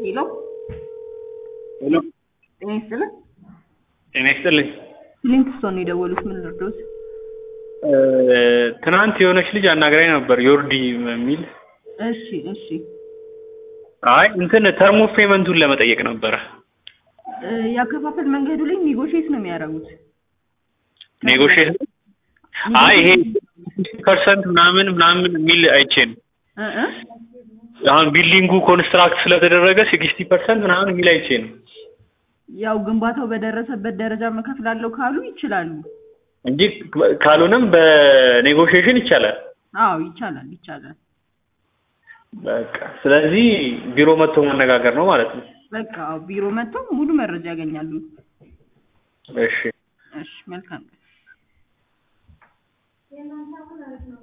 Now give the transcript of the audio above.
ሄሎ ሄሎ ጤና ይስጥልን። ጤና ይስጥልኝ። ሊንክስቶን ነው የደወሉት። ምን ልርዶት? እ ትናንት የሆነች ልጅ አናግራኝ ነበር ዮርዲ የሚል እሺ እሺ። አይ እንትን ተርም ኦፍ ፔመንቱን ለመጠየቅ ነበረ። እ ያከፋፈል መንገዱ ላይ ኒጎሽት ነው የሚያደርጉት። ኔጎሽት አይ ይሄ ፐርሰንት ምናምን ምናምን የሚል አይቼ ነው። እ እ አሁን ቢልዲንጉ ኮንስትራክት ስለተደረገ ሲክስቲ ፐርሰንት ምናምን የሚል አይቼ ነው ያው ግንባታው በደረሰበት ደረጃ መከፍላለሁ ካሉ ይችላሉ። እንጂ ካልሆነም በኔጎሽዬሽን ይቻላል። አዎ ይቻላል ይቻላል። በቃ ስለዚህ ቢሮ መጥቶ መነጋገር ነው ማለት ነው። በቃ አዎ፣ ቢሮ መጥተው ሙሉ መረጃ ያገኛሉ። እሺ እሺ መልካም